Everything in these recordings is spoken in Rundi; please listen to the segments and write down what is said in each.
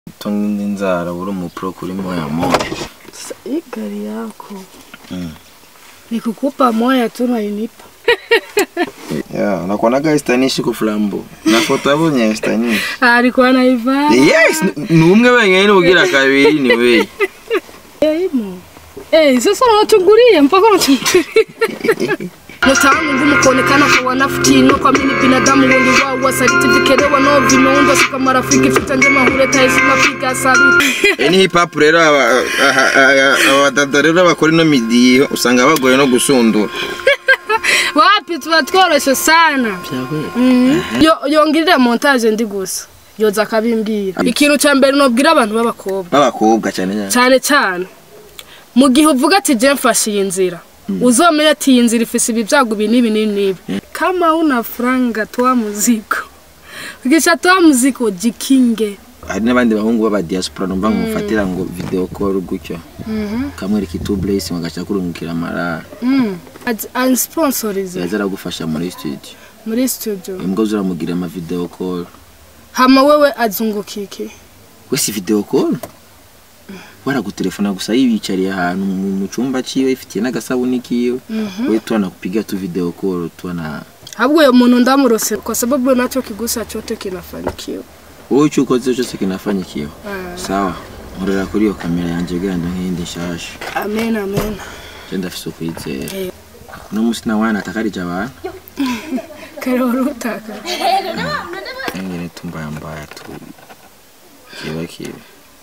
tonga inzara uri umupro kuri moya moya Sasa hii gari yako Mm. nikukupa moya tu nainipa yeah nakuonaga estanishi ku flambo na foto yabonye estanishi alikuwa naivaa yes ni- ni umwe wenyine ugira kabiri ni wewe imo Eh, sasa unachungulia mpaka unachungulia Mtaani ngumu kuonekana kwa wanafiki kwa mimi binadamu wengi wao wasaliti vikelewa no vimeundwa sika marafiki vita njema huleta heshima piga saluti ni hip hop rero aba- aha- aha- abadada rero bakora ino midiyo usanga bagoye no gusundura wapi tuba tworoshe sana Mm. Yo- yongirira montage ndi gusa yoza akabimbwira ikintu cya mbere nobwira abantu b'abakobwa b'abakobwa cyane cyane cyane cyane mu gihe uvuga ati je mfashe iyi nzira uzomenya ati iyi nzira ifise ibi byago ibi n'ibi n'ibi n'ibi kama una franga toa muziko ukisha toa muziko jikinge hari n'abandi bahungu b'aba diaspora numva nkufatira ngo video call gutyo kamwereka itu blessing agaca kurungikira amarara Mm. Ati- ansponsorize yaza aragufasha muri studio muri studio imbwa zuramugira ama video call hama wewe azungukike we si video call waragutelefona gusa yibicariye ahantu mu mu cyumba ciwe ifitiye n'agasabuni kiwe we tu anakupiga tu video call tu ana ahubwo uyo muntu ndamurose kwa sababu nacho kigusa chote kinafanikiwa wowe icyo ukoze cyose kinafanyikiwe Ah. sawa nkorera kuri iyo kamera yanjye genda nk'iyindi nshasha amen amen je ndafise ukwizera Eh. uno musi nawe natakarije abantu kare wari utaka engene tumbaya mbaya tu kiba kiba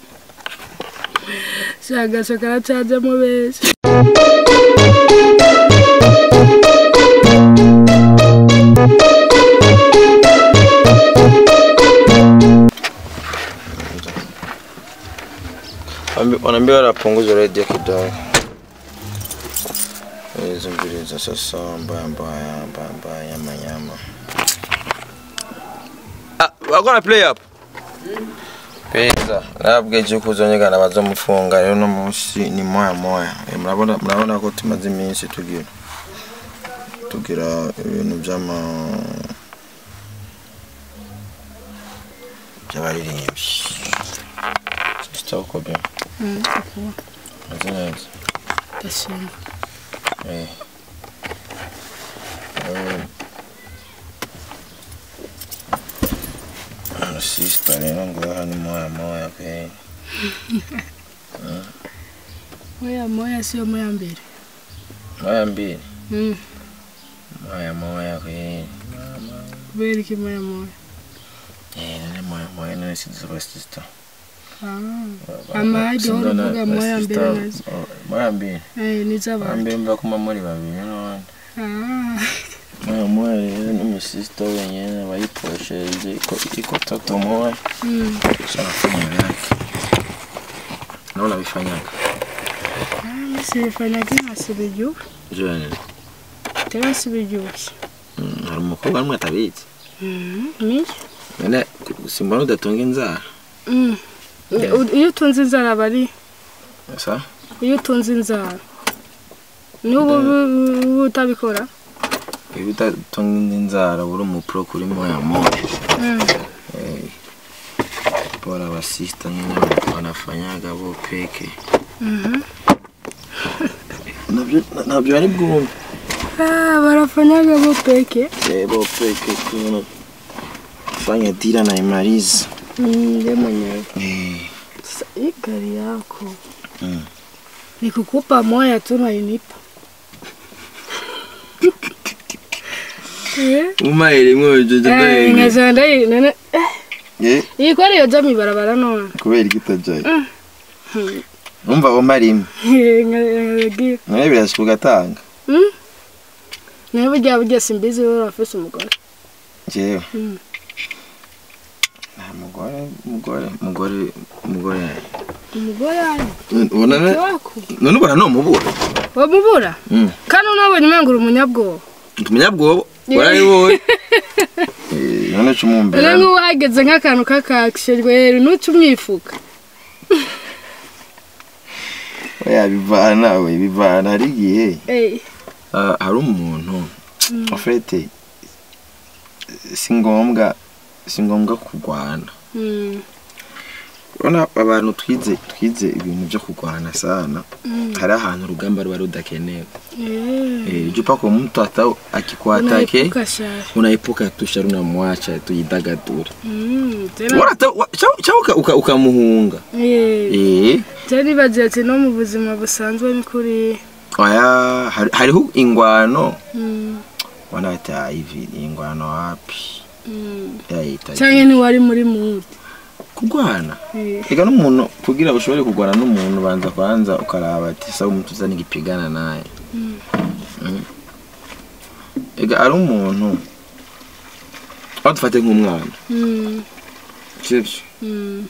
shagasho karacajemo benshi wanaambia wanapunguza redio kidogo zunguriza sasa mbaya mbaya mbaya mbaya nyama nyama ah wako na play up pesa nabweje kuzonyegana bazomufunga rero no munsi ni moya moya Eh, murabona murabona ko tumaze iminsi tugira tugira ibintu by'ama by'abaririmbyi Sister uko bien Meze neza ndashima Eh. Eh. Ano sister rero ngaha ni moya moya pe moya moya sio moya mbere moya mbili Mm, moya moya pe kubera iki moya moya Eh, nene moya moya nene sister ba sister Ah, amahagi wari uvuga moya mbere nazo moya mbili Eh, moya niz'abantu mbili mba kuma muri babiri none Ah, moya moya rero n'umusista wenyene bayiposheje iko iko toto moya mm. Kisha nafanya vyake. Naona vifanyaga. Ah, mimi sifanyaga nkasubijyuwe Jone. tera nsubijyuwe Hari umukobwa n'umwe atabizi. miyo Nene simbona udatunga inzara. Mm. U- iyo utunze inzara aba ari Sa? iyo utunze inzara n'ubu ubu- ubu utabikora Iyo udatunga inzara uri umupro kuri moya moya. Mm. Eh. Bora basista nyine wanafanyaga bo peke. Mhm. Nabyo nabyo ari bwumve. Ah, barafanyaga bo peke Eh bo peke kuna fanya dira na imaliza. Mm, ndio mwenyewe Eh. Sasa hii gari yako Mm. nikukupa moya tu nainipa Eh, Umaire mwojo eh, jadai. nkazanda iyi nene Eh. iyi ko ariyo jya mw'ibarabara none kubera ikitajaye umva umarimo nkagiye nawe birashika ugatanga niba ujya burya simbizi wowe urafise umugore jewe Mm. nta mugore mugore mugore mugore umugore ari ubona ne- wako none ubona nomubura wamubura Mm. kandi unabonye umenga uri umunyabwoba umunyabwoba warayiboye Eh, none rero cumumbera nk'ubu hageze nk'akantu k'akakishejwe ntuce umyifuka oya bivana we bivana hari igihe Eh, ah, hari umuntu ofete si ngombwa si ngombwa kurwana mm, urabona abantu twize twize ibintu byo kurwana sana hari ahantu urugamba ruba rudakenewe Eh. Eh, juu pako mtu hata akikuatake Unaepuka shari. unaepuka tu shari unamwacha tujidagadure Mm, tena wala hata wa- cha- cha uka- uka- ukamuhunga eh eh tena nibagiye ati no mu buzima busanzwe ni kuri oya hari- hariho ingwano mm, wanaita hivi ni ingwano wapi mm. yaita canke ntiwari muri mood kurwana Eh. ega n'umuntu kugira ushobore kurwana n'umuntu banza kwanza ukaraba ati sawa umuntu uzana igipigana naye Mm. ega ari umuntu aho dufate nk'umwana Mm, sivyo mm,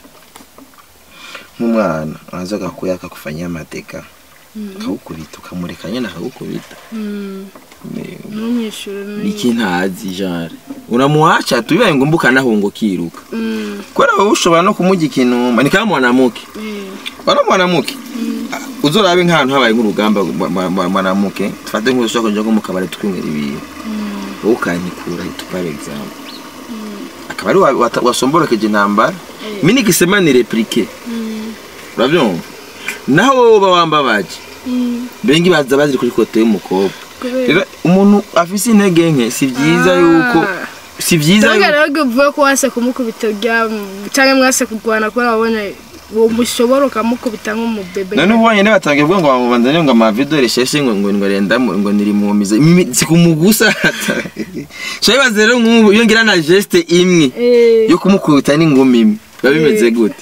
nk'umwana araza akakuya akakufanyia amateka Mm. akagukubita ukamureka nyine akagukubita mm. Ni- ntumwishure ni iki ntazi jare unamuacha tu bibaye ngombwa ukanahunga ukiruka Mm, kubera wowe ushobora no kumujya ikinuma ni kama mwanamuke eh. wana mwanamuke uzorabe nk'ahantu habaye nk'urugamba mwa- mwa- mwa- mwanamuke tufate nk'udushaka kuja nko mu kabari tukwinywera ibintu wowe ukanikura hitu par exemple akaba ari wa- wata- wasomborokeje intambara mi nikisema ni replike Mm, uravyumva naho wowe uba wambabaje mm. bengi baza baziri kuri kote y'umukobwa Kubera- rero umuntu afise intege nke si vyiza Ah. yuko si vyiza Mbega yuko rero uvuye ko wase kumukubita rya canke mwase kurwana kubera wabonye uwo mushobora ukamukubita nk'umubebe none ubonye ne batangiye kuvuga ngo bamubanzanye ngo amavido resheshe ngo ngo ngo renda mu- ngo nirimumize Mimi- sikumugusa shaye baze rero nk'ubu iyo ngira na geste imwe Eh. yo kumukubita n'ingumi imwe biba bimeze gute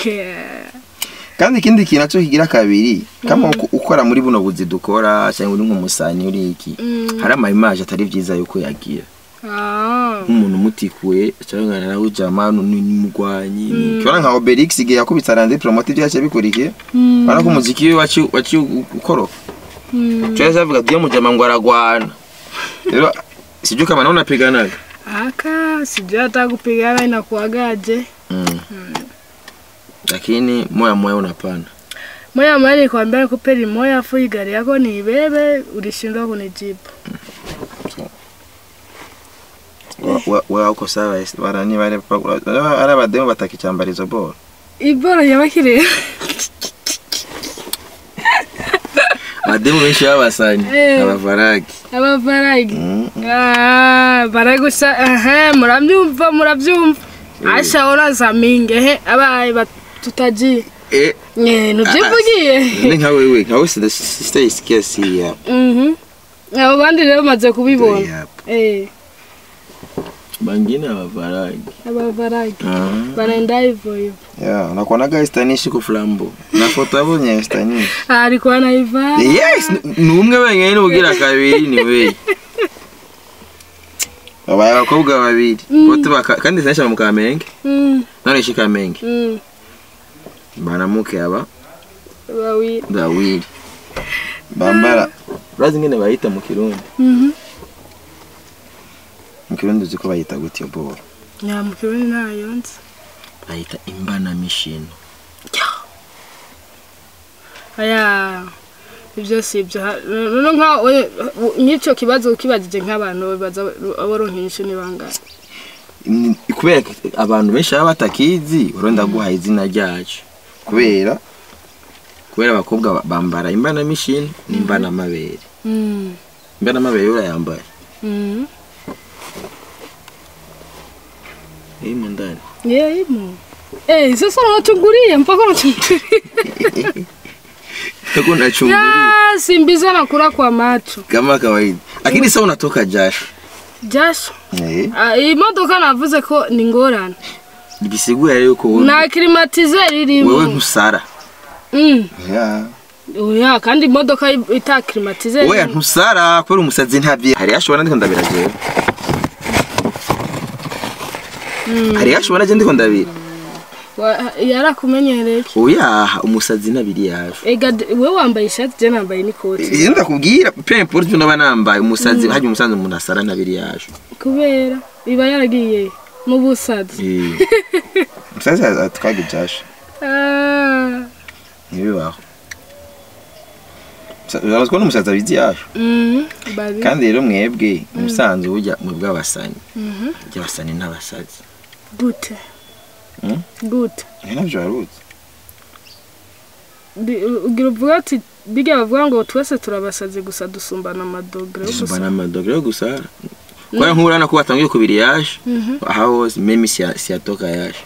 kandi ikindi kintu naco kigira kabiri kama uko- ukora muri buno buzi dukora cyangwa uri nk'umusanyi uri iki Mm. hari ama image atari vyiza yuko yagira Ah. nk'umuntu umutikuye cyangwa nawe ujama n'umugwanyi kibona nka Obelix igihe yakubitse arandi promote byace bikurikiye Mm. bana ko umuziki we waci waci ukoroka Mm. Cheza avuga ati mujama ngo aragwana rero sijui kama naona piganaga Aka sijui hata kupigana inakuagaje. mm. lakini moya moya unapanda Moya moya nikwambia nikupe limoya afu hii gari yako niibebe, ulishindwa kunijibu. Wa- wa- wa uko sawa isi- barani bare ari abademu batakicyambara izo boro Ibora yabakire. abademu benshi babasanye Eh. abavaragi Abavaragi. Mm. Ah, baragusha aha murabyumva murabyumva. Asha ora zaminge he abaye batutaji. eh Eh nubyivugiye. ni nka wewe nka wewe sida sitayisikia si ya Mhm. Abo bandi rero maze kubibona. Eh, bangine abavaragi abavaragi. ah Banaenda hivyo hivyo. ya nakuonaga estanishi ku flambo na foto yabonye estanishi Ah, alikuwa anaivaa. yes ni umwe wenyine ugira kabiri ni we babaye abakobwa babiri bote baka kandi sinaisha mu kamenge Mm. none ishi kamenge Mm. banamuke aba Wawili. bawiri bambara urazi ngene bayita mu kirundi Mhm. mu kirundi uzi ko bayita gutyo boro Ya mkioni nayo nzi. bayita imbanamishino Aya. Ibyo si ibyo. Ha- Noneho nka we- nk'icyo kibazo ukibagije nk'abantu baza aboronka inyishu ni bangahe? Ni- kubera ko abantu benshi baba batakizi uronda guhaye izina ryacu kubera kubera abakobwa ba- bambara imbanamishino n'imbanamabere Mm. imbanamabere urayambaye Mm. iri mu ndani Yeah, imo. Eh, sasa unachungulia mpaka unachungulia. tako nachungulia Ya, simbiza na kula kwa macho. kama kawaida lakini sasa unatoka jasho Jasho. eh Ah, imodoka navuze ko ni ngorane. bisigura yuko wowe Na climatizer wewe irimo. ntusara Mm. ya Oya, kandi imodoka ita climatizer. oya ntusara kubera umusazi ntabye hari yashobora ndiko ndabira jewe hari yashobora je ndiko ndabira Wa- yarakumenyereye. oya umusazi ntabiri yaje Ega d- we wambaye ishati je nambaye n'ikoti. iyo ndakubwira pe importe ibyo naba nambaye umusazi hajya umusazi umuntu asara ntabiri yaje Kubera iba yaragiye mu busazi. Eh. umusazi atwaga ibyasha Ah. ntibibaho urazi ko n'umusazi abizi yaje Mhm. Babi. kandi rero mwebwe umusanzu burya mwebwe abasani Mhm. burya abasani n'abasazi Gute. Mm? Gute. ni nabyo waruzi bi- ugira uvuga ati bijya bavuga ngo twese turabasazi gusa dusumbana amadogere yo gusa dusumbana amadogere yo gusara kubera nk'urana ko watangiye kubiri yaje aha hose memi siya- siyatoka yaje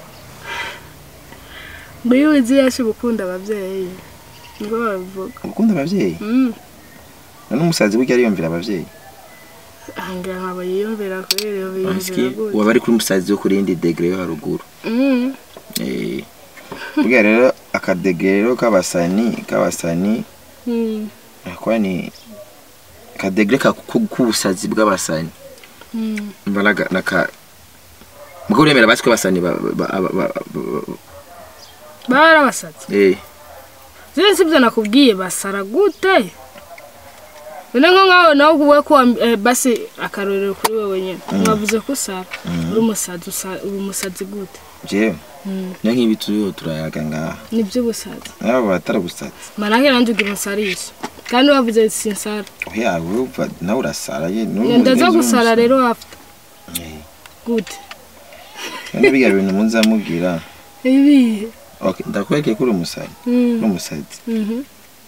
ngo iyo wizi yashi gukunda ababyeyi nibwo babivuga ukunda ababyeyi Mm. none umusazi burya ariyumvira ababyeyi ahangaha nkaba yiyumvira kubera iyo Ansiki biyumvira gutya waba ari kuri umusazi wo kuri indi degere yo haruguru Mm. Eh, burya rero akadegere rero k'abasani k'abasani Mm. nakuba ni akadegere ka- ku- k'ubusazi bw'abasani Mm. mbaraga naka mugabo uremera basi ko abasani ba- ba- ba- ba- ba- ba- baba ari abasazi eh ziriya si byo nakubwiye basara gute none nko nkawe nawe uvuga ko wam- eh, basi akarorero kuri wowe nyine mwavuze ko usara uri umusazi usa- uri umusazi gute jewe Mm. niyo nk'ibi turiho turayaga ngaha ni iby'ubusazi nabo batarabusazi manake nanjye ugira unsarisha kandi wavuze sinsara oya urumva nawe urasara ye ndaza gusara rero afite gute none biga bintu muzamubwira ibihe okay ndakwereke ko uri umusazi Mm. uri umusazi Mhm.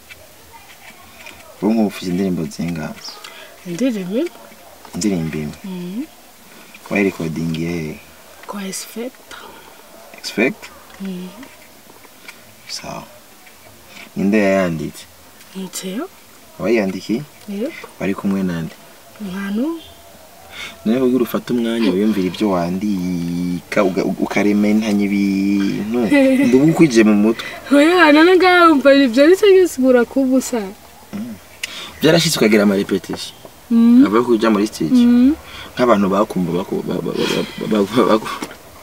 ubu ngubu ufite indirimbo zingahe indirimbo indirimbo imwe Mhm. wayirekodingi hehe kwa esifekita expect sawa ninde yayanditse nteyo abayiyandikiye yego bari kumwe nande nkanu none kugira ufate umwanya wiyumvira ibyo wandika uga- ukaremantanya ibintu ndubu ukwije mu mutwe oya none ngaho wumva ibyo ari cyo gisigura kuba usa byarashyitse ukagira amarepetisiyo Mhm. ava yo kujya muri stage Mhm. nk'abantu bakumva baku- ba- ba- ba- ba- ba- baku-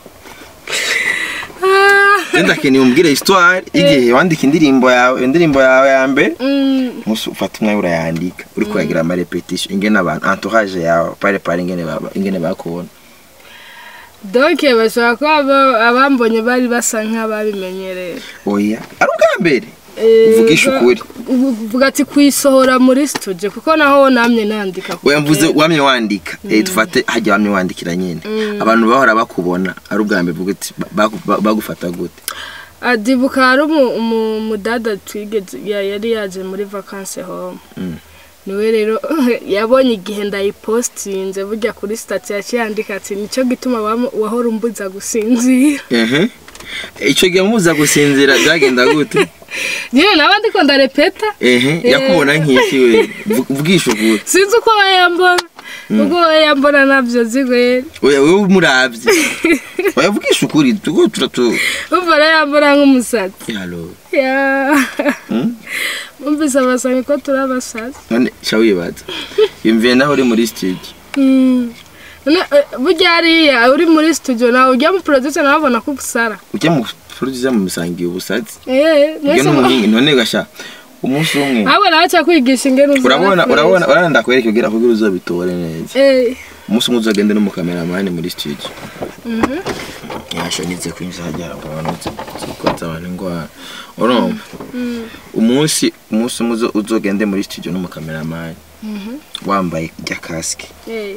Ah. Genda keneye umbwire histoire igihe wandika indirimbo yawe indirimbo yawe ya mbere Mm. musi ufata umwanya urayandika uri kuragira ama repetition ingene abantu entourage yawe pare pare ingene baba ingene bakubona donc bashobora kuba aba- abambonye bari basa nk'ababimenyereye oya ari ubwa mbere Eh, Uvugisha ga- ukuri. uvuga ati kuyisohora muri studio kuko naho namye nandika ku oya mvuze kera. wamye wandika eh dufate hajya wamye wandikira nyine abantu bahora bakubona ari ubwa mbere uvuga ati ba- ba- bagufata gute adibuka hari umu- umu- umudada twigeze ya- yari yaje muri vacances home Mm. niwe rero yabonye igihe ndayipostinze burya kuri stati yaciye yandika ati nicyo gituma wam- wahora umbuza gusinzira ehe icyo gihe muza gusinzira byagenda gute nyine nawe ndiko ndarepeta ehe yakubona nk'iki we Vu- vugisha ukuri sinzi uko we yambona ubwo we yambona nabyo zigwera oya wowe umuravye oya vugisha ukuri tuko turatu umva rero yambona nk'umusazi halo Ya. Mm? Numvise abasanga ko turi abasazi none sha wibaza yumviye naho uri muri studio Mm. None, eh, burya hariya uri muri studio nawe ujya mu producer nawe abona ko usara ujya mu producer mu musangiye ubusazi Eh, ibyo mwese ni mu- umuhinga none gasha umunsi umwe ahubwo nawe aca kwigisha ingene uzana urabona fresh. urabona urabona ndakwereka kugira kugira uzobitore neza Eh, umunsi umwe uzagende n'umukameramani muri studio yashonitse kwinjira hajya abantu zikoza abantu ingwara urumva umunsi umunsi umwe uzo- uzogende muri studio n'umukameramani wambaye rya kasike eh.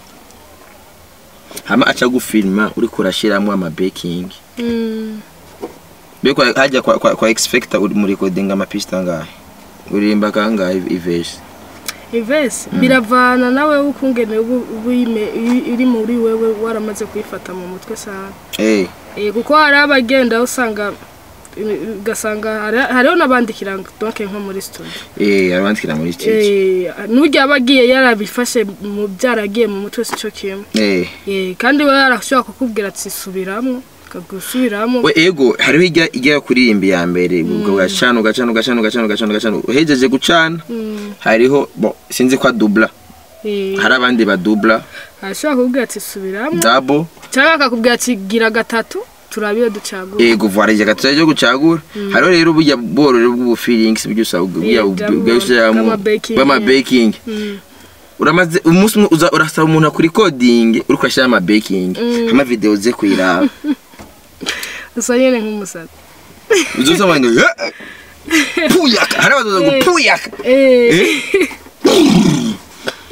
hama aca gufilma uriko urashiramwo ama baking Mm. Beko hajya kwa kwa, kwa expecta uri muri recording ama pista ngahe uririmba kangahe ivesi Ivesi biravana nawe ukungene ubu ubu ime- i- iri muri wewe waramaze kuyifata mu mutwe sana eh Eh, kuko hari abagenda usanga eh, ugasanga hari- hariho n'abandikira donc nko muri studio eh arabandikira muri studio Eh, n'ujya aba agiye yarabifashe mu byaragiye mu mutwe si cyo kimwe eh Eh, kandi we yarashobora kukubwira ati subiramo akagusubiramo we ego hariho ijya ijya kuririmba ya mbere ubwo gacana ugacana ugacana ugacana ugacana ugacana uhejeje gucana Mm, hariho bo sinzi ko adubla eh, hari abandi badubla arashobora kukubwira ati subiramo double cyangwa akakubwira ati gira gatatu turabiyo ducagura ego vuba ijya gatatu cyo gucagura hariho rero burya bwororo bw'ubu feelings burya usaba burya bw'ama- bw'ama bw'ama baking, bw'ama yeah. baking Mm, uramaze umunsi umwe uza urasaba umuntu kuri coding uri kwashyira ama baking ama video ze kuyiraba usa nyine nk'umusazi uzosoma ngo "Eh, eh, puyaka hari abazoza ngo puyaka Eh, Eh?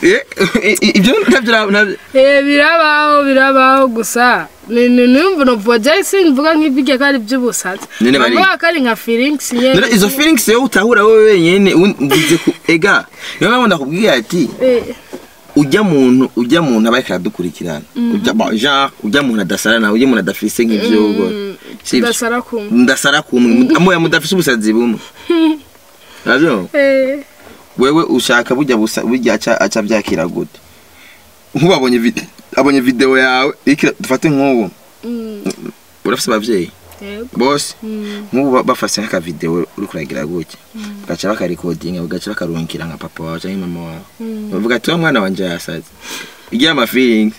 Eh, i- i- ibyo ntabyo nabyo Eh, birabaho birabaho gusa ni ni numva novuga je simvuga nk'ibijya ko ari by'ubusazi None bari- Navuga ko ari nka feelings nyene None izo feelings yo utahura wowe wenyene uvuze ku ega niyo mpamvu ndakubwiye ati Eh, ujya muntu ujya muntu aba ariko aradukurikirana ujya ba- genre ujya muntu adasara nawe ujya muntu adafise nk'ivyo ubwo sivyo ndasara kumva ndasara kumwe amoya mudafise ubusazi bumwe navyo Eh, wewe ushaka burya busa burya aca aca byakira gute nk'ubu abonye vide abonye video yawe ikira dufate nk'ubu mm, urafise abavyeyi yego, bose mm, nk'ubu ba- bafase nk'aka video uri kuragira gutya bagaca bakarekodinga bagaca bakarungikira nka papa wawe canke mama wawe mm. bavuga ati wa mwana wanje yasaze igira ama feelings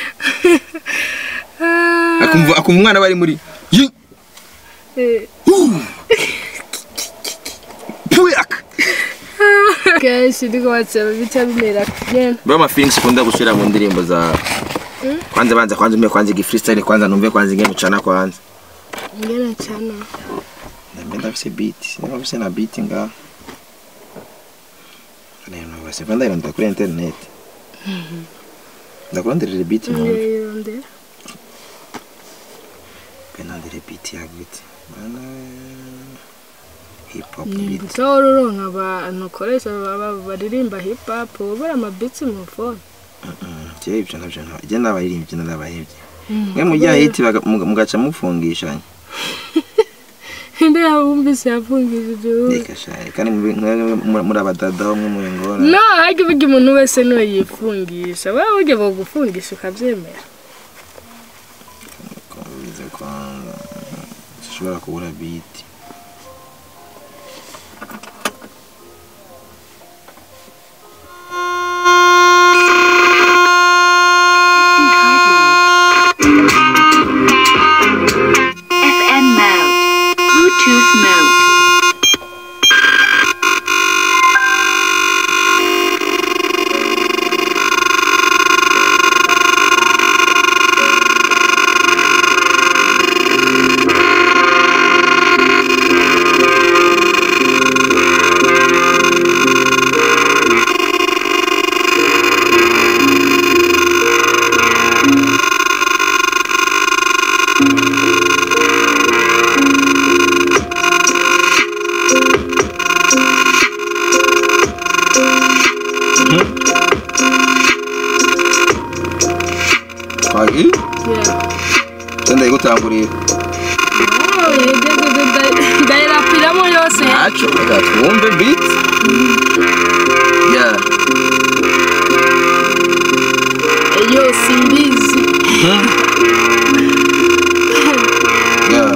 Ah, akumva akumva umwana bari muri yi eh, puyak kenshi ndiko batseba bica bimera nyene bro ama feelings ukunda gushira mu ndirimbo za kwanza banza kwanza umwe kwanza igi freestyle kwanza numve kwanza ingene ucana kwanza ngena cyana Mbe ndafise beat sinaba mfise na beat nga Neno basi vanda ironda kuri internet ndakuronderera beat mu ndeyirondera penandire beat ya gute bana hip hop ni beat gutora uronka abantu ukoresha baba- baririmba hip hop ubura amabitsi mu phone je ibyo navyo nta je nabaririmbye narabahevye mwe mujya hiti baga- muga- mugaca mufungishanya nde yabumvise yafungishije ubu reka shaye kandi mube- mwe- mwe- muri abadada bo mwe muri ngora no harya burya umuntu wese niwe yifungisha wowe burya bogufungisha ukabyemera bize kwanga ushobora kubura beat FM mode. Bluetooth mode. kwagi Yeah. tenda igutangurira Oh, yegeze nda- ndayirapiramo yose ntaco reka twumve beat yeah yo simbizi yeah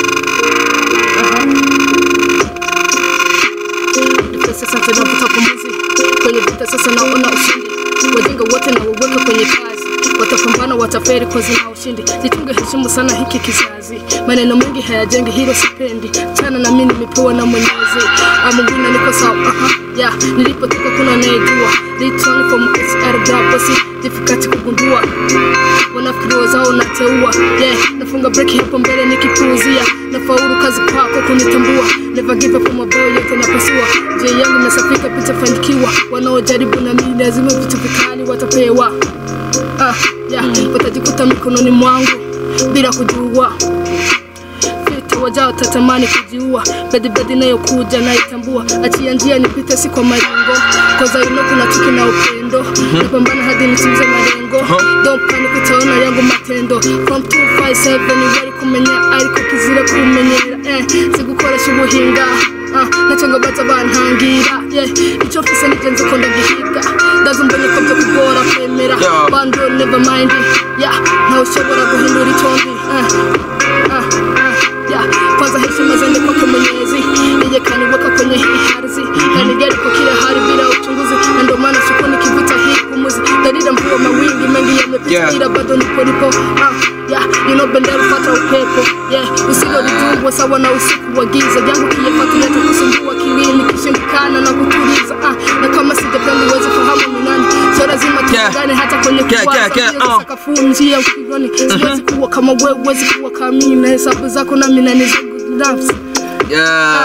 Vita sasa tunavuta pumzi kwenye vita sasa naona ushindi wajinga wote na waweka kwenye kazi watapambana wataferi kwa zina ushindi jitunge heshimu sana hiki kizazi maneno mengi hayajengi hilo sipendi chana na mimi nimepewa na mwenyezi amuguna niko sawa aha ya nilipotoka kuna anayejua return from SR basi difficult kugundua wanafikiri zao nateua yeah nafunga break hapo mbele nikipuuzia nafaulu kazi kwako kunitambua never give up on my boy yote napasua je yangu imesafika picha fanikiwa wanaojaribu na mimi lazima vitu vikali watapewa ah, yeah, watajikuta mikononi mwangu bila kujua Fita wajao tatamani kujiua bedibedi nayokuja naitambua achia njia nipite si kwa maringo koza ino kuna chuki na upendo napambana hadi nitimize malengo don't panic utaona yangu matendo from 257 wari kumenya ariko kizira kumenyera eh, sigukoresha ubuhinga Ah, nacenga baza bantangira yeah. icyo mfise nigenze ko ndagihiga ndazumbonye ko byo kugora kwemera Yeah. bando never mind yeah. ntawe ushobora guhindura icyondi eh. ah, ah, yeah. kwanza heshima zende kwake mwenyezi yeye kaniweka kwenye hii ardhi kanijali kwa kila hali bila uchunguzi na ndio maana siku nikivuta hii pumuzi dalila mvua mawingi mengi yamepita Yeah. ila bado nipo nipo ah, yeah. you know bendera ufata upepo yeah. usilolijungwa sawa na usiku wa giza jangu kiyefatuleta kusumbua kilini kishindikana na kutuliza ah, na kama sijapenda uweze fahamu ni nani so lazima Yeah. tupigane hata kwenye Yeah, kuwaza yeah, yeah, Njia za uh. sakafu njia ukingoni siwezi kuwa kama wewe huwezi kuwa kama mimi na hesabu zako nami na ni zangu binafsi yeah uh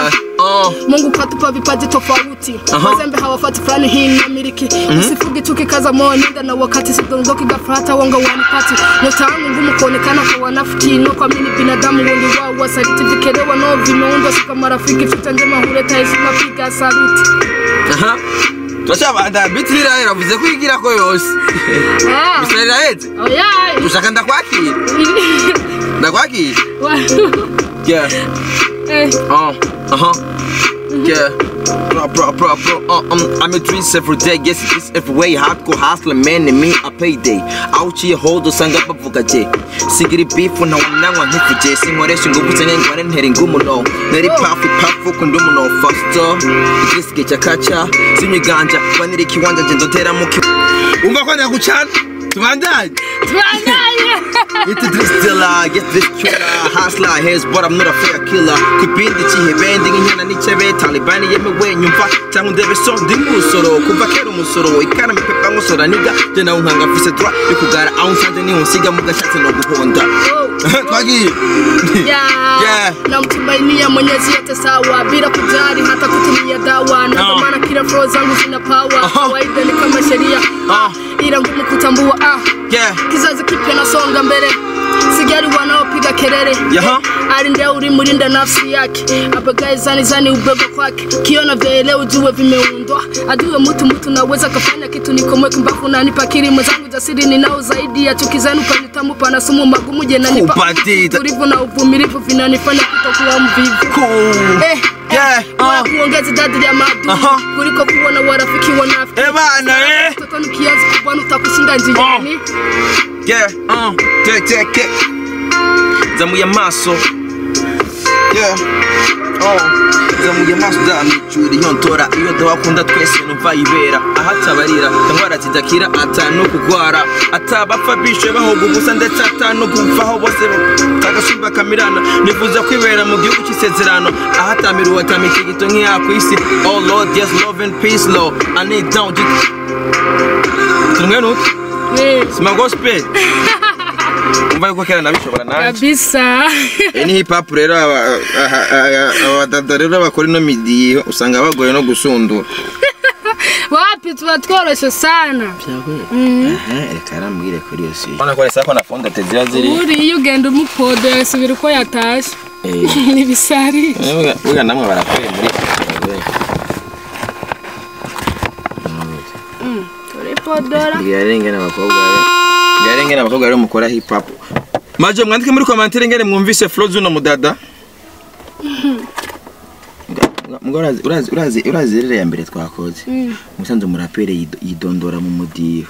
Oh. Mungu katupa vipaji tofauti Aha. wazembe hawafati fulani hii na miliki usifugi tukikaza moyo nenda na wakati sidondoki ghafla hata wanga wanipati nyota yangu ngumu kuonekana kwa wanafiki no kwa mini binadamu wengi wao wasaliti vikelewa no vimeundwa sika marafiki fita njema huleta heshima piga saluti aha turacabanda biti nirahera vuze kwigira ko yose Ah, gusa rirahetse oyaye. ushaka ndakwakira ndakwakira yeah Eh, Uh, uh-huh. Yeah. Bro, bro, bro, bro. Uh, um, I'm a dreams every day. Yes, it's every way. Hardcore hustler, man, and me, I pay day. Out here, hold the sanga bavuga je. Sigiri beef na wanangwa nkifuje. Sinkoresha ingufu zenye ngwane ntera ingumuno. Nari pafu pafu kundumuno faster. Igisike cyakaca. Sinyiganja. Banira ikiwanja je ndotera mu ki. Umva ko ndagucana. Tubandanye. tubandaye. Get this dealer, get this killer Hustler, heads but I'm not a fair killer Kubindi chihebende nk'inyana n'icebe Taliban yemewe nyumva cyangwa ndebe so ndi musoro Kuva kera umusoro ikana mipepa ngusora niga Je nawe nkanga mfise droit yo kugara aho nsanze niho nsiga mu gashatsi no guhonda Oh. Twagiye Yeah. Yeah. namtumainia mwenyezi yote sawa bila kujali hata kutumia dawa na Ah. ndo maana kila flow zangu zina power Aha. kawaida ni kama sheria Ah. ila ngumu kutambua ah. Yeah kizazi kipya nasonga mbele sigari wanaopiga kelele Yaha. ali ndio ulimlinda nafsi yake apagae zani zani ubeba kwake kiona vyaele ujue vimeundwa ajue mtu mtu naweza kafanya kitu nikomwe kumbafu nanipa kiri mwenzangu jasiri ninao zaidi ya chuki zenu panitamu pana sumu magumu je nanipa Kupatita. utulivu na uvumilivu vinanifanya kutokuwa mvivu Cool Eh, Yeah, eh, uh. bora kuongeza idadi ya maadui Aha. kuliko kuwa na warafiki wanafiki Eh bana eh mtoto ni kiazi kubwana utakushinda njiani Yeah, uh, check, check, check. Zamuye amaso. Yeah. Oh, zamuye amaso zamicura iyo ntora iyo ndawakunda twese numva ibera ahatabarira indwara zidakira ata no kugwara atabapfa bishe bahoga ubusa ndetse ata no gupfaho bose tagasumba kamirana nifuza kwibera mu gihugu cy'isezerano ahatamiriwe atamikigito nk'iya ku isi oh lord yes love and peace lord i need down tumwe nuko Eh, sima gospel umva yuko kera nabishobora nanjye kabisa iyi ni hip hop rero aba- aha- aha- abadada rero bakora ino midiyo usanga bagoye no gusundura wapi tuba tworoshye sana reka arambwire kuri iyo si urabona ko resa ko na fondate ziba ziri uri iyo ugenda umupodo yasubira uko yatashye ntibisari buga namwe barakoreye muri turi podora bwirarenge n'abakobwa bwirarenge n'abakobwa rero mukora hip hop maje mwandike muri komantere ngene mwumvise flow z'uno mudada Mbwa urazi- urazi- urazi urazi rero ya mbere twakoze musanze umuraperi yido- yidondora mu mudiho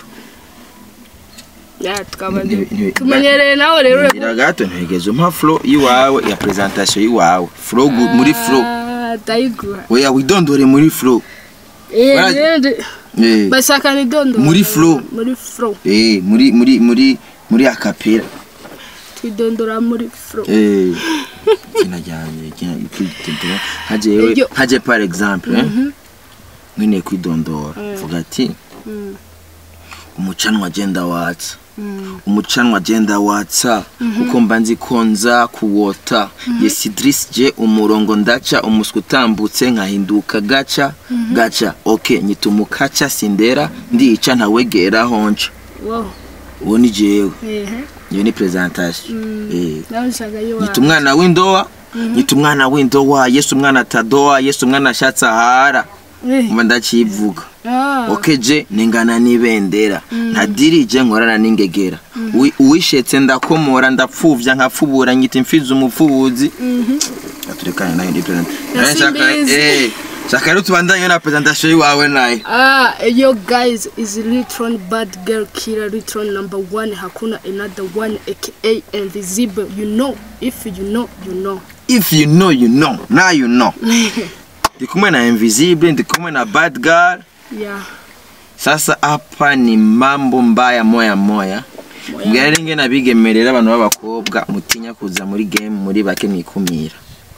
ya tukaba Nti- nti- tumenyereye nawe rero ure- ngira gato ntegeze umpa flow iwawe ya presentation iwawe flow gu- muri flow Ah, ndayiguha oya widondore muri flow Eh, Warazi- rero- eh bashaka ni dondo Muri flow. muri flow eh muri muri muri muri akapera twidondora muri flow eh kinajyanye kinajyanye haje Iyo- haje par exemple eh mwene kwidondora vuga ati umucanwa agenda watsa umucanwa agenda watsa kuko mba nzi ko nza kuwota yesi Idris je umurongo ndaca umuswa utambutse nkahinduka gaca gaca ok nyita umukaca sindera ndica ntawegera honca wow uwo ni jewe ehe iyo ni presentation eh nawe nshaka yiwa nyita umwana w'indowa nyita umwana w'indowa yesu umwana atadowa yesu umwana ashatse ahara Eh, mba ndakivuga ah, okeje ningana n'ibendera ntadirije nkorana n'ingegera Uwi- uwishetse ndakomora ndapfuvya nkapfubura nyita imfizi umupfubuzi aturekane nayo ndi Na simbizi. shaka rero tubandanye na presentation yiwawe nayo Ah, yo guys is Litron bad girl killer Litron number one hakuna another one aka invisible you know if you know you know if you know you know now you know ndi kumwe na invisible ndi kumwe na bad girl yeah sasa hapa ni mambo mbaya moya moya mbwira ringe nabigemerera abantu b'abakobwa mutinya kuza muri game muri bake mwikumira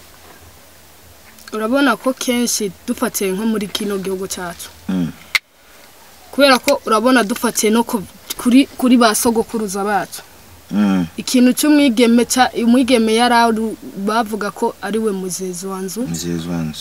urabona ko kenshi dufatiye nko muri kino gihugu cyacu Mm. kubera ko urabona dufatiye no ku- kuri kuri ba sogokuruza bacu Mm. ikintu cy'umwigeme cya umwigeme yari ari bavuga ko ari we muzezi wa nzu mzee wanzu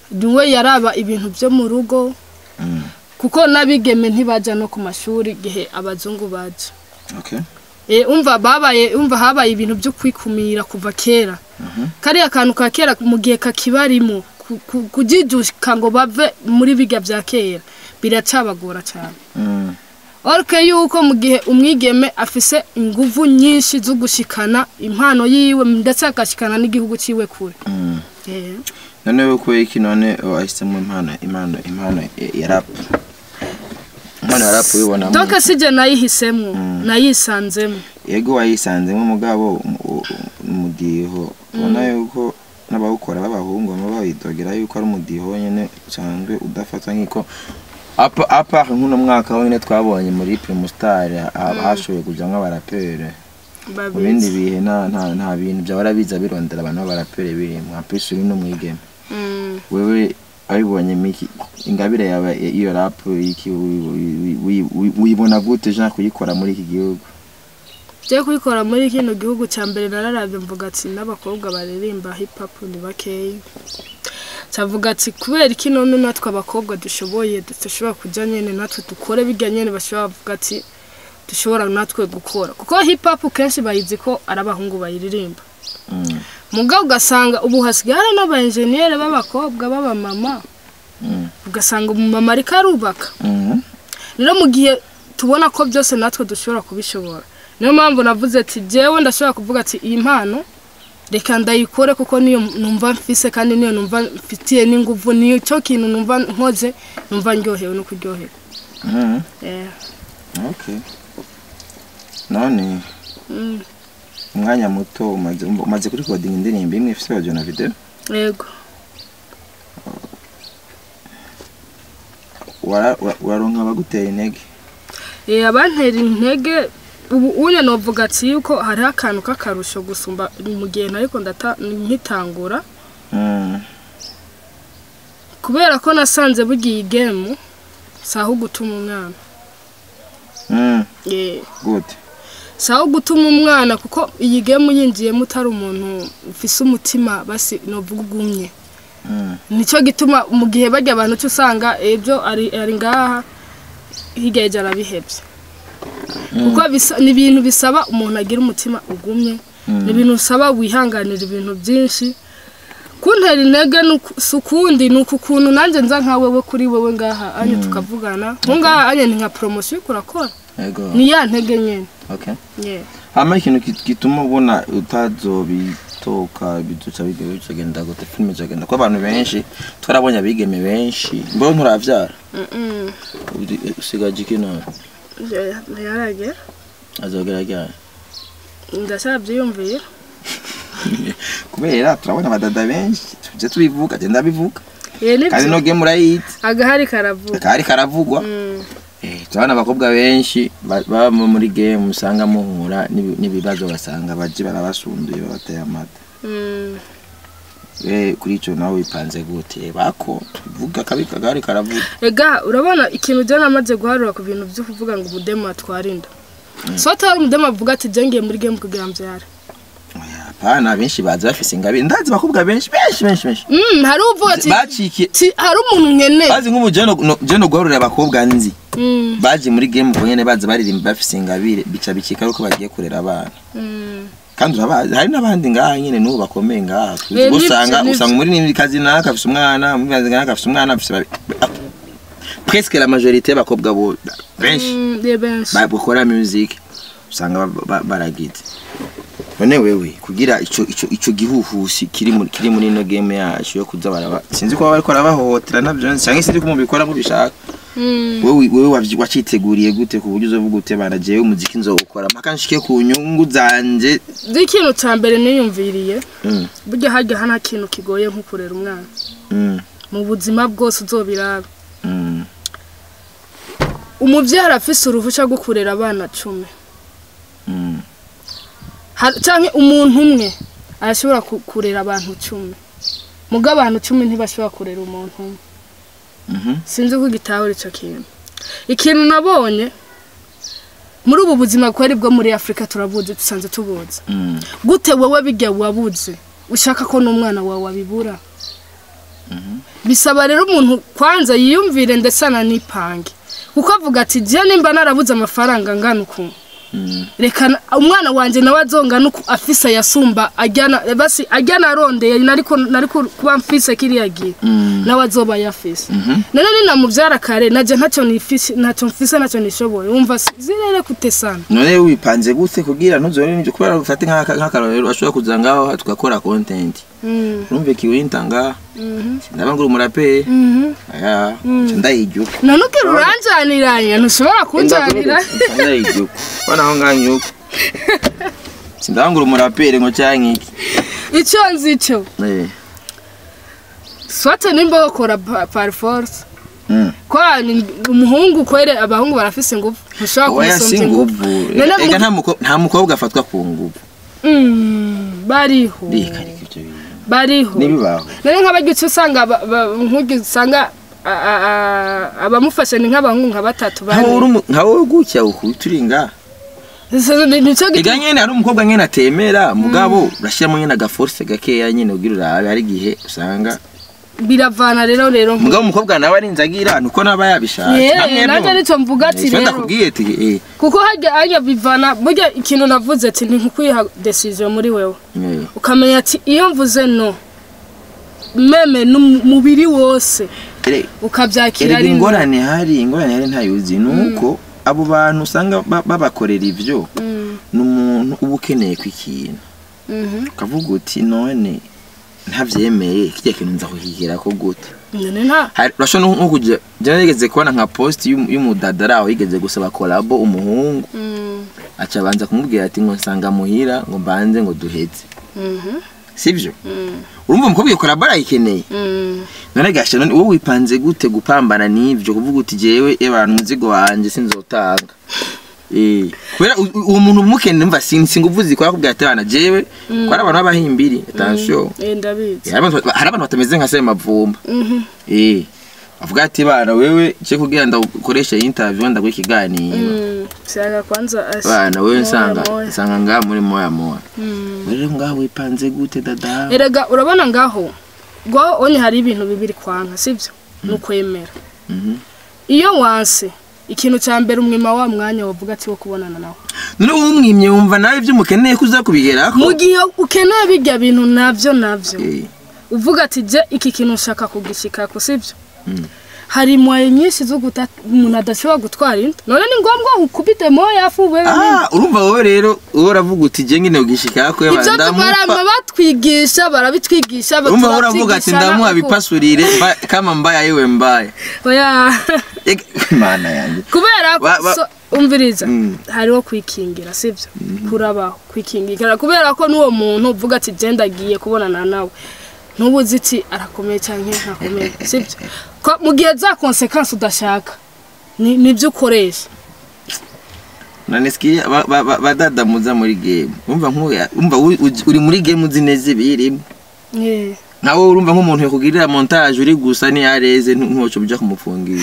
niwe yaraba ibintu byo mu rugo Mm. kuko n'abigeme ntibajya no ku mashuri igihe abazungu baje okay Eh, umva babaye umva habaye ibintu byo kwikumira kuva kera kariya kantu ka kera mu gihe kakibarimo ku- ku- kujijuka ngo bave muri biga bya kera biracabagora cyane Mm. orke yuko mu gihe umwigeme afise inguvu nyinshi zo gushikana impano yiwe ndetse agashikana n'igihugu ciwe kure Mm. Eh, noneho ko iki none wahisemo impano impano impano ya rap impano ya rap ubibona donc sije nayihisemo nayisanzemo yego wayisanzemo umugabo umudiho ubona yuko n'abawukora b'abahungu baba bayidogera yuko ari umudiho nyine usanzwe udafatwa nk'iko apa apa nk'uno mwaka wonyine twabonye muri primustar hashoboye kujyamo abaraperi mu bindi babizi bihe nta nta nta bintu byahora biza birondera abantu b'abaraperi birimo apisi uri n'umwigeme Mm. wewe abibonye miki ingabire yawe iyo rap iki wi- wi- wi- wibona gute jean kuyikora muri iki gihugu je kuyikora muri kino gihugu cya mbere nararavye mvuga ati n'abakobwa baririmba hip hop ni bakeyi cavuga ati kubera iki none natwe abakobwa dushoboye dushobora kuja nyene natwe dukore bijya nyene bashobora bavuga ati dushobora natwe gukora kuko hip hop kenshi bayizi ko ari abahungu bayiririmba Mm, mugabo ugasanga ubu hasigaye hari n'abaenjeniyeri b'abakobwa b'abamama mm, ugasanga umumama ariko arubaka mhm, rero mu gihe tubona ko byose natwe dushobora kubishobora niyo mpamvu navuze ati jewe ndashobora kuvuga ati iyi mpano reka ndayikore kuko niyo numva mfise kandi niyo numva mfitiye n'inguvu niyo cyo kintu numva nkoze numva ndyohewe no kuryoherwa mhm. Eh, okay none mm, umwanya muto umaze umaze kuri kodinga indirimbo imwe ifite audio na video yego Wara- wa- uraronka abagutera intege Eh, abantera intege ubu unya novuga ati yuko hariho akantu k'akarusho gusumba mu gihe nariko ndata nkitangura Mm, kubera ko nasanze bugiye igemu saho gutuma umwana mm, Eh, gute saho gutuma umwana kuko iyi gemu yinjiyemo utari umuntu ufise umutima basi novuga ugumye Mm, nicyo gituma mu gihe bajya abantu cyo usanga ibyo ari ari ngaha hirya y'ejo arabihebye kuko bisa- ni ibintu bisaba umuntu agira umutima ugumye ni ibintu bisaba wihanganira ibintu byinshi kuntera intege ni uku- si ukundi ni uku kuntu nanjye nza nka wewe kuri wewe ngaha anye tukavugana nko ngaha anye ni nka poromosiyo uriko urakora yego ni ya ntege nyine okay yeah. hama ikintu ki- gituma ubona utazobitoka biduca bigenda bicagenda gute filime icagenda ko abantu benshi twarabonye abigeme benshi mbona nturavyara Mm-mm. Uri- usigaje iki none Yeah, ntiyarage azogera ryari ndashabyiyumviye kubera turabona abadada benshi tuje tubivuga genda bivuga ye kandi no nibyo game urayizi agahari karavuga kari karavugwa Mm. Eh, turabona abakobwa benshi ba- baba muri game usanga muhura n'ibi- n'ibibazo basanga baje barabasunduye babateye amata Mm. we kuri ico nawe wipanze gute bako tuvuga kabi kagari karavuga ega urabona ikintu jya namaze guharura ku bintu byo kuvuga ngo umudemu atwarinda so atari umudemu avuga ati jya muri game kugira mbyare Oya, hapana benshi bazi bafise ingabire ndazi abakobwa benshi benshi benshi benshi Mm, hari uvuga ati bacikiye ti hari umuntu nkeneye bazi nk'ubu jeno no- jeno guharurira abakobwa nzi Mm, baje muri game ubwo nyene bazi baririmba bafise ingabire bica bikika ari uko bagiye kurera abana mm. kandi urabazi hari n'abandi ngaha nyine n'ubu bakomeye ngaha Eh, nivyo, usanga nivyo. usanga muri kazi naka afise umwana muri kazi naka afise umwana afise babi- ah, presque la majorité y'abakobwa bo benshi Mm, ye benshi bakora music usanga ba- ba- baragize none wewe kugira ico ico ico gihuhusi kiri muri kiri muri ino game yacu yo kuza baraba sinzi ko bariko barabahohotera navyo cyangwa sinzi ko mubikora mubishaka Mm. wewe wewe wavyi- waciteguriye gute ku buryo uzovuga ute bana jewe umuziki nzowukora mpaka nshike ku nyungu zanje ikintu cya mbere niyumviriye Mm, burya hajya hano ikintu kigoye nko kurera umwana mm, mu buzima bwose uzobiraba mm, umubyeyi arafise uruhushya rwo kurera abana cumi mm. Har- canke umuntu umwe arashobora ku- kurera abantu cumi muga abantu cumi ntibashobora kurera umuntu umwe Mhm. sinzi ko gitahura ico kintu ikintu nabonye muri ubu buzima kweri bwo muri afurika turabuzi dusanze tubuzi Mm. gute wowe bijya wabuze ushaka ko n'umwana wawe abibura bisaba rero umuntu kwanza yiyumvire ndetse ananipange kuko avuga ati je nimba narabuze amafaranga ngana uku Mm. reka na- umwana wanje nawe azongana uku afise yasumba ajyana basi ajyana arondeye nariko nariko kuba mfise kiriya gihe Mm. nawe azoba yafise Mhm. none ninamuvyara kare naje ntacyo nifise ntacyo mfise ntacyo nishoboye wumva si- zirere kutesana none wipanze gute kugira ntuzore n'ibyo kubera ufate nk'aka- nk'akarorero ashobora kuza ngaho tugakora content Mm, urumve kiwinta ngaha mhm, ndaba ngura umuraperi mhm. aya nca ndayijuka none ugira uranjaniranye ntushobora kunjanira ndayijuka bana aho nganyuka sindangura umuraperi ngo canke iki icyo nzi cyo Eh. swate nimba bakora pa- par force Mm. kwa ni umuhungu kwere abahungu barafise ingufu ntushobora oya si kumusomvya nguvu None mu- ega nta muko- nta mukobwa afatwa ku nguvu Mm, bariho reka reka ivyo bintu bariho nibibaho none nk'abaryutse usanga ba- ba- nk'uryo usanga a- a- a- abamufashe ni nk'abahungu nka batatu nka wowe bane uri umu- nka wowe gutya uku turi ngaha Ese ni- nico ega gituma nyene hari umukobwa nyene atemera mugabo urashiramo nyene agaforce gakeya nyene ugira urabe hari igihe usanga biravana rero rero mugabo umukobwa nawe arinze agira nuko naba yabishatse Yeah, Namwe nanjye bo- nico mvuga ati Eh, ico rero. ndakubwiye ati eh, kuko harya harya bivana burya ikintu navuze ati ni nkukwiha decision muri wewe eh. ukamenya ati iyo mvuze no meme n'umubiri wose Ere- ukabyakira erega ari no ingorane hari ingorane hari ntayuzi nuko abo bantu usanga ba- babakorera ivyo Mm, ni umuntu uba ukeneye ku ikintu mhm. ukavuga uti none ntavyemeye kirya kintu nza kuhigirako gute none nta Hari- urashobora nko kujya jya nigeze kubona nka post y'umu- y'umudadara aho yigeze gusaba kolabo umuhungu Mm, aca abanza kumubwira ati ngo nsanga muhira ngo mbanze ngo duheze mhm, sivyo mm, urumva umukobwa iyo kolabo arayikeneye mm. none gasha none wowe wipanze gute gupambana n'ivyo kuvuga uti jewe abantu umuzigo wanje sinzotanga Eh, kubera u- u- uwo muntu umukeneye mva sin- singuvu zikora kubwira ati bana jewe ko ari abantu b'abahimbiri attention Eh, ndabizi hari abantu hari abantu batameze nka Sema Mavumba Mhm, eh avuga ati bana wewe cyo kugira ndakoresha interview ndaguha ikiganiro mm. shaka kwanza asi bana wewe Moya, nsanga moya. nsanga ngaha muri moya moya Mm. rero ngaho wipanze gute dada erega urabona ngaho ngo onye hari ibintu bibiri kwanka sibyo ni ukwemera Mhm. iyo wanse ikintu cya mbere umwima wa mwanya wavuga ati wo kubonana nawe none wowe umwimye wumva nawe ibyo umukeneye kuza kubigerako mu gihe ukeneye bijya bintu nabyo nabyo Eh, uvuga ati je iki kintu nshaka kugishikako sibyo Mm. hari moye nyinshi zo guta umuntu adashobora gutwara inda none ni ngombwa ukubite moya afu wewe ah urumva wowe rero wowe uravuga uti je ngine ugishikako ibyo barama batwigisha barabitwigisha urumva wowe uravuga ati turabyigisha ndamuha nako- bipasurire mba- kama mbaya yewe mbaya oya Ega, mana yanjye kubera ko Ba- ba- so- umviriza Mm. hariho kwikingira sibyo kurabaho kwikingira kubera ko n'uwo muntu uvuga ati je ndagiye kubonana nawe ntubuzi iti arakomeye cyangwa ntakomeye sibyo Ko mu gihe za konsekansi udashaka ni nibyo ukoresha none sikia ba- ba- ba- badadamuza muri game urumva nk'uya urumva uri- uji- uri muri game uzi neza ibirimo Eh. nawe urumva nk'umuntu yakugirira montage uri gusa niyareze ntuco uja kumufungira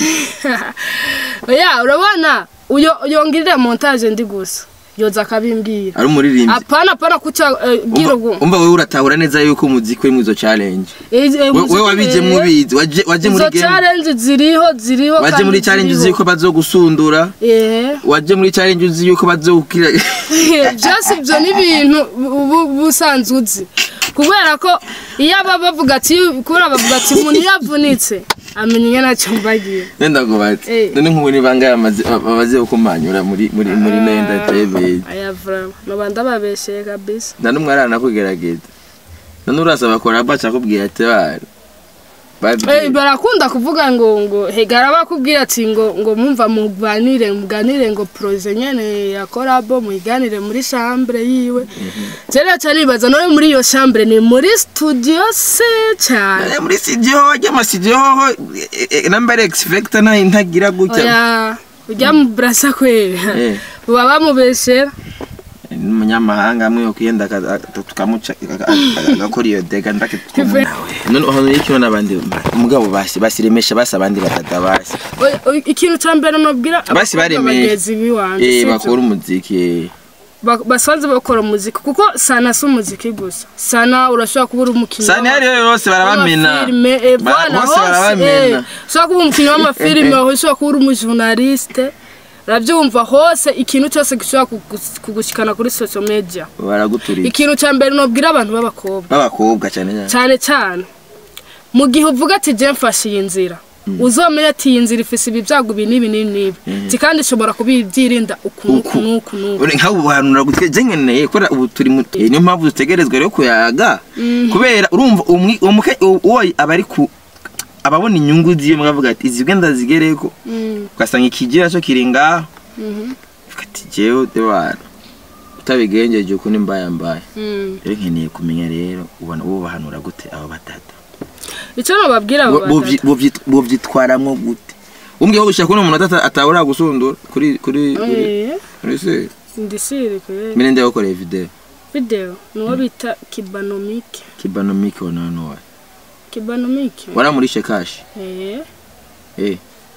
oya urabona uyo yongirira montage ndi gusa yoza akabimbwira ari umuririmbyi apana apana kuca eh, bwira ubwo umva wewe uratahura neza yuko umuziki uri izo challenge Eh, eh, We- wewe wabijemo eh, ubizi waje waje muri izo game challenge ziriho ziriho waje kandi muri challenge uzi ziriho. yuko bazogusundura eh waje muri challenge uzi yuko bazokira byose ibyo ni ibintu ubu busanzwe uzi kubera ko iyo aba bavuga ati kubera bavuga ati umuntu iyo avunitse amenya ingene ntacyo mbagiye nenda ngo bati Eh. none nk'ubu ni bangahe bamaze bamaze kumanyura muri muri muri nenda tebe aya vrama noba ndababesheye kabisa nta n'umwe aranakugerageza none urasaba kora baca akubwira ati bana Eh, babwiye barakunda kuvuga ngo ngo hegara bakubwira ati ngo ngo mumva muganire muganire ngo proje nyene ya korabo muyiganire muri chambre yiwe cyane cyane nibaza none muri iyo chambre ni muri studio se cyane Eh, muri studio wajya ama studio hoho eh, eh, number x factor nta ntagira gutya oya ujya mu brasa kwera Eh. baba bamubeshera n'umunyamahanga amwe yokwiyenda tukamuca agakora iyo dega ndake twumva none hano y'ikiho n'abandi umugabo basi basiremesha basi abandi batata basi Oya, oya, ikintu cya mbere nobwira Basi abakobwa baremeye. bagenzi biwanje eh sibyo? bakora umuziki eh. ba- basanzwe bakora umuziki kuko sana si umuziki gusa sana urashobora kuba uri umukinnyi sani w'ama- hariyo bose barabamena w'amafilime, eh, Ba- voilà, bose hose, barabamena eh, ushobora kuba umukinnyi w'amafilime ushobora kuba uri umujournaliste urabyumva hose ikintu cyose gishobora kugus- kugushikana kuri social media baraguturira ikintu cya mbere nobwira abantu b'abakobwa b'abakobwa cyane cyane cyane cyane mu gihe uvuga ati je mfashe iyi nzira uzomenya ati iyi nzira ifise ibi byago ibi n'ibi n'ibi n'ibi Ati kandi ishobora kubibyirinda uku Uku. n'uku n'uku n'uku uri nk'abo buhanura gutwe je nkeneye kubera ubu turi mu eh, niyo mpamvu dutegerezwa rero kuyaga kubera urumva umwi- uwo muke uwo aba ari ku ababona inyungu ziyo mwavuga ati izi bwe ndazigereko Mm, ugasanga ikigira cyo kiri ngaho mhm, uvuga ati jewe debana utabigenjeje uko ni mbaya mbaya mm. rero nkeneye kumenya rero ubona uwo bahanura gute abo batatu icyo nababwira abo Bo- bovyi- batatu bovyi- bovyitwaramwo gute umbwiye ko gushaka kuno umuntu ata- atahora gusundura kuri kuri kuri Eh, kuri se ndisiri kure mire ndaye gukorera video video nuwo bita kibanomike kibanomike wana hano wa kibanomike waramurishe kashi eh eh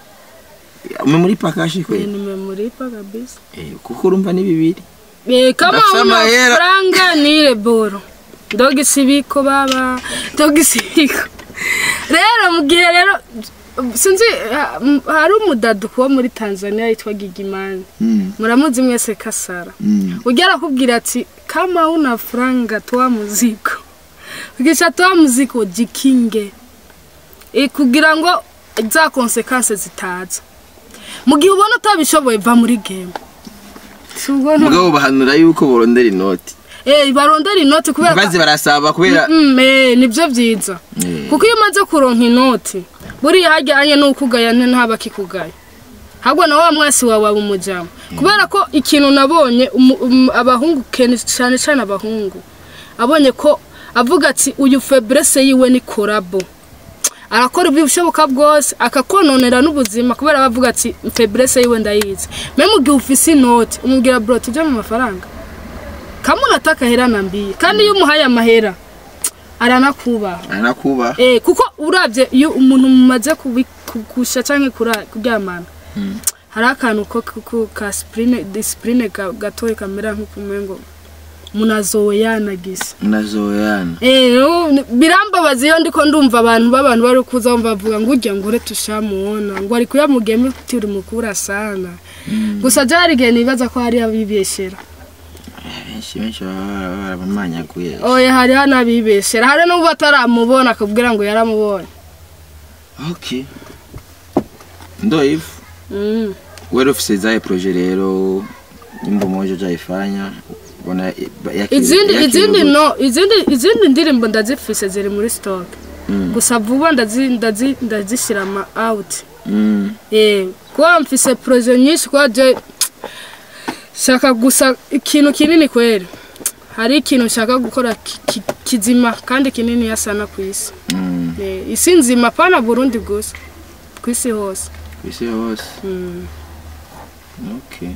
ume muri pakashi ni kwe nimemuripa kabisa eh kuko urumva ni bibiri Eh, kama Ndafise una amahera. franga nire boro ndoga isibiko baba ndoga isibiko rero mu gihe rero sinzi ha- m- hari umudadu kuba muri tanzania yitwa gigimani mm muramuzi mwese kasara mm ujya arakubwira ati kama una franga toa muziko ukisha toa muziko jikinge e kugira ngo za konsekanse zitaza mu gihe ubona utabishoboye va muri game si ubwo nta- mugabo bahanura yuko borondera inoti Eh, barondera inoti kubera bazi barasaba kubera Mm, eh, nibyo byiza Eh. kuko iyo umaze kuronka inoti buriya hajyanye n'ukugaya ntaba kikugaya ahubwo na wa mwasi wawe waba umujyamo kubera ko ikintu nabonye umu- umu- abahungu kenshi cyane cyane abahungu abonye ko avuga ati uyu febrese yiwe ni korabo arakora ibishoboka bwose akakononera n'ubuzima kubera aba avuga ati febrese yiwe ndayizi me mu gihe ufise inoti umubwira bro tujye mu mafaranga kamwe unataka hera na mbiye kandi iyo umuhaye amahera aranakubaha anakuba Eh, kuko urabye iyo umuntu mumaze kubi- kugusha cyangwa kura- kuryamana hari akantu ko ko- ko ka disipurine disipurine gatoya kamera nk'ukumengo munazowe yanagise nazoyana Eh, no, ni- birambabaza iyo ndiko ndumva abantu b'abantu bari kuza bumva bavuga ngo urya ngo ure tushamuona ngo ari kuyamugema turi mukura sana gusa byari igihe nibaza ko hari abibeshera benshi benshi baba barabamanyaguye oya hari hanabibeshera hari n'ubu bataramubona akabwira ngo yaramubonye okay ndoivu Mm. wewe ofisi zaye proje rero nyimbo moja jaifanya bona yaki- izindi yaki- izindi no izindi izindi ndirimbo ndazifise ziri muri stock Mm. gusa vuba ndazi ndazi ndazishyira ama out Mm. eh kuba mfise projet nyinshi kwa je shaka gusa ikintu kinini kweri hari ikintu nshaka gukora ki- ki- kizima kandi kinini yasana ku isi Mm. Eh, isi nzima pana Burundi gusa ku isi hose kwisi hose Mm. okay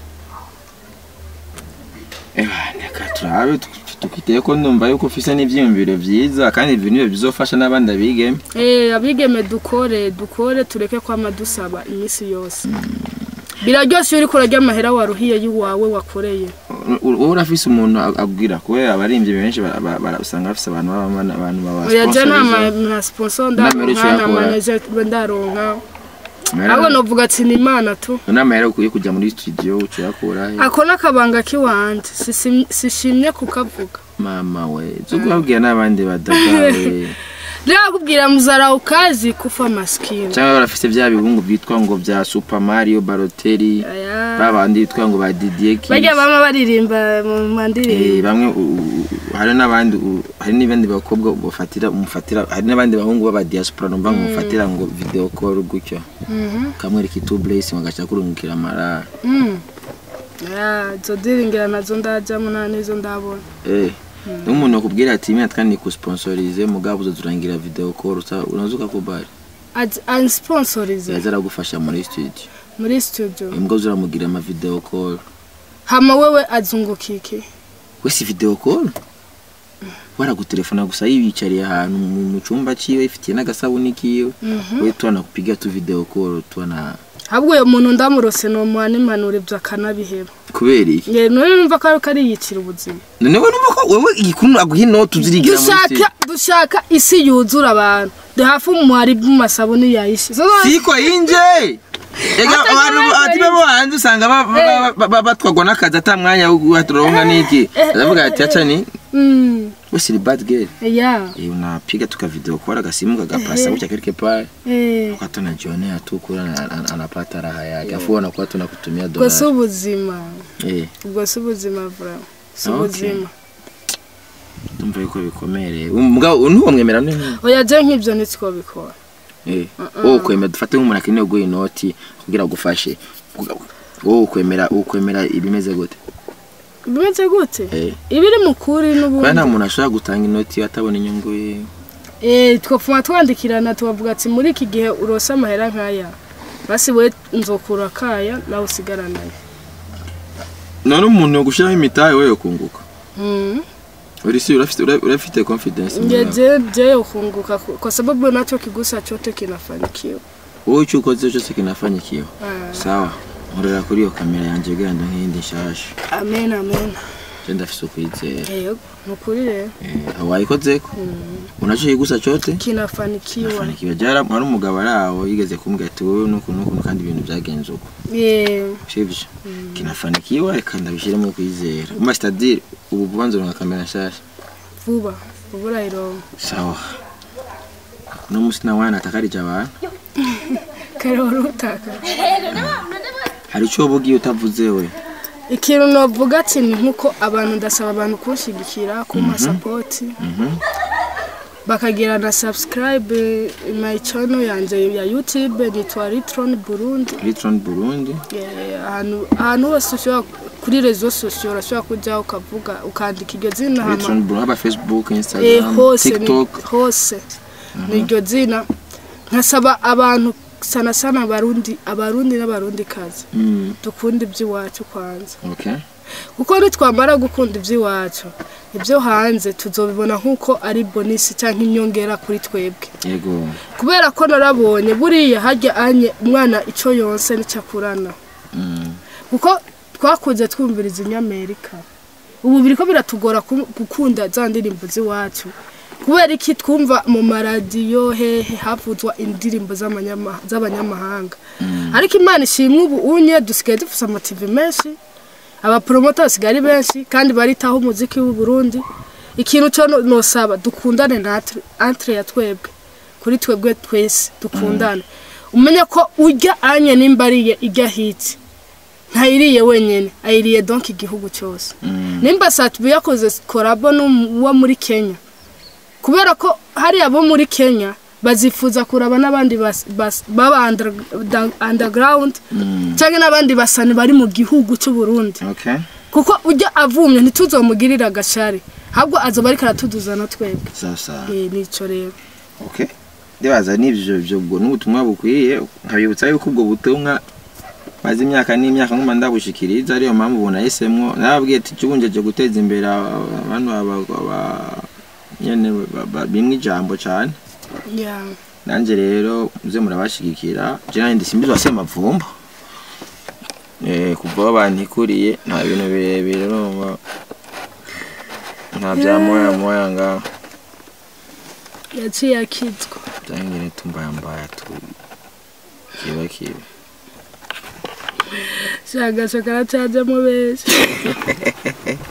Eba, reka turabe tukiteye ko ndumva yuko ufise n'ivyiyumviro vyiza kandi ibyo nibyo bizofasha n'abandi abigeme Eh, abigeme dukore dukore tureke kwama dusaba iminsi yose biraryoshe iyo uriko urarya amahera waruhiye y'uwawe wakoreye wowe urafise umuntu ag- abwira kubera abaririmbyi benshi bara- bara- bara- usanga bafise abantu b'abana abantu oya je nta ma- babasponsoreza nta sponsor Inama rero ndaronka nta yakora. manager ndaronka ahubwo novuga ati ni imana tu inama rero ukwiye kujya muri studio ucuyakura ako n'akabanga k'iwanje Sisim- sishimye kukavuga mama we zo kubabwira n'abandi badagawe rero akubwira muzara ukazi kufa maskini cyangwa barafise bya bihungu byitwa ngo bya super mario baroteri Aya. babandi bitwa ngo ba didier Kiss. bajya bama baririmba mu Eh, mandirimbo bamwe u- u- hari n'abandi u- hari n'abandi bakobwa bafatira umufatira hari n'abandi bahungu b'aba diaspora numva ngo mufatira ngo video call gutyo Mhm. kamwereka itu blessing agaca kurungikira amarara Mm. Ya, izo diringira nazo ndajyamo nta n'izo ndabona eh n'umuntu akubwira ati imwe twandi kusponsorize mugabo uzoturangira video call usa- unazuka ku bari ansponsorize yaza aragufasha muri studio muri studio imbwa zuramugira ama video call hama wewe azungukike we si video call waragutelefona gusa yibicariye ahantu mu mu cyumba ciwe ifitiye n'agasabuni kiwe we tuanakupiga tu video call tuana ahubwo uyo muntu ndamurose nomuha n'impanuro ibyo akanabiheba kubera iki nge none numva ko ariko ariyicira ubuzima none we numva ko wewe igikuntu aguha inoti uzirigira munsi dushaka dushaka isi yuzura abantu de hafi umuhari bw'amasabuni yayishi siko yinje ega Hata abantu kama ati bo hanze usanga ba- ba- ba- ba- batwagwa n'akazi ata mwanya wo guhaturonka n'iki aravuga ati acha ni Mm, we si ni bad girl ya Eh, unapiga tuka video kwa kasimu kagapasa kucha quelque part eh, wakati unajionea tu kula na- ana- anapata raha yake afu anakuwa tunakutumia ubwo si dola ubuzima eh ubwo si ubuzima vura si Okay. ubuzima ndumva yuko bikomereye umugabo ntuwamwemera none oya je nk'ibyo nitwo bikora eh wowe ukwemera dufate nk'umuntu akeneye guha inoti kugira agufashe wowe ukwemera ukwemera ibimeze gute bimeze gute eh ibiri mu kuri kubera nta n'ubundi muntu ashobora gutanga inoti atabona inyungu ye eh twapfuma twandikirana tubavuga ati muri iki gihe urose amahera nk'aya basi we nzokura kaya nawe usigaranayo none umuntu yogushiraho imitahe we yokunguka Mm. uri si urafite ura- urafite confidence muri wewe. ngeje je ukunguka ku- kwa sababu nacho kigusa chote kinafanikiwa wowe icyo ukoze cyose kinafanyikiwe Ah, sawa nkorera kuri iyo kamera yanjye kugira ngo nk'iyindi nshasha amen amen je ndafise ukwizera yego nukuri rero Eh, wayikozeko unacho kigusa chote kinafanikiwa fanikiwe jara hari umugabo ari aho yigeze kumbwira ati wowe nuku nuku kandi ibintu byagenze uko Eh, sivyo kinafanikiwa reka ndabishiremo kwizera umva c'est-à-dire ubu vuba nzoronka kamera nshasha vuba vuba urayironka sawa uno musi nawe natakarije abantu kare wari utaka hari icyo wowe ugiye utavuze we ikintu novuga ati ni nk'uko abantu ndasaba abantu kunshigikira ku masapoti Mhm. bakagira na subscribe my channel yanjye ya youtube nitwa ritron burundi Litron Burundi Eh, ahantu ahantu hose ushobora kuri rezo sosiyo urashobora kujya ukavuga ukandika iryo zina hama Litron Burundi haba Facebook Eh, Instagram hose ni- TikTok hose ni iryo zina nkasaba abantu sana sana abarundi abarundi n'abarundi kazi Mm, dukunda iby'iwacu kwanza okay kuko nitwamara gukunda iby'iwacu ibyo hanze tuzobibona nk'uko ari bonisi cyangwa inyongera kuri twebwe yego kubera ko narabonye buriya hajya anye umwana icyo yonse n'icyo akurana Mm, kuko twakunze twumviriza inyamerika ubu biriko biratugora ku- gukunda za ndirimbo z'iwacu kubera iki twumva mu maradiyo hehe havuzwa indirimbo z'amanyama- z'abanyamahanga ariko imana ishimwe ubu unye dusigaye dufise amativi menshi abaporomota basigaye ari benshi kandi baritaho umuziki w'u Burundi ikintu cyo no- nosaba dukundane natwe entre ya twebwe kuri twebwe twese dukundane umenye ko urya anye nimba ariye ijya hiti ntayiriye wenyine ayiriye donk igihugu cyose mm, nimba satibu yakoze korabo n'uwo muri kenya kubera ko hari abo muri kenya bazifuza kuraba n'abandi bas- bas- baba under- da- underground mm, cyangwa n'abandi basani bari mu gihugu cy'u Burundi okay kuko ujya avumye ntituzomugirire agashari ahubwo azoba ariko aratuduza na twebwe sawa sawa Eh, nico rero okay ndibaza n'ivyo byo ubwo n'ubutumwa bukwiye nkabibutsa yuko ubwo butumwa maze imyaka n'imyaka nguma ndabushikiriza ariyo mpamvu ubu nahisemwo narababwiye ati cyubunjeje guteza imbere aba- abantu aba- aba- nyene ba- ba- bimwe ijambo cane Yeah. nanje rero muze murabashigikira je nanje simbizwa semavumba eh kuva aho bantikuriye nta bintu birebire urumva nta bya moya moya ngaho yaciye akizwa byangene tumbaya mbaya tu kiba kiba shagaca karacajemo benshi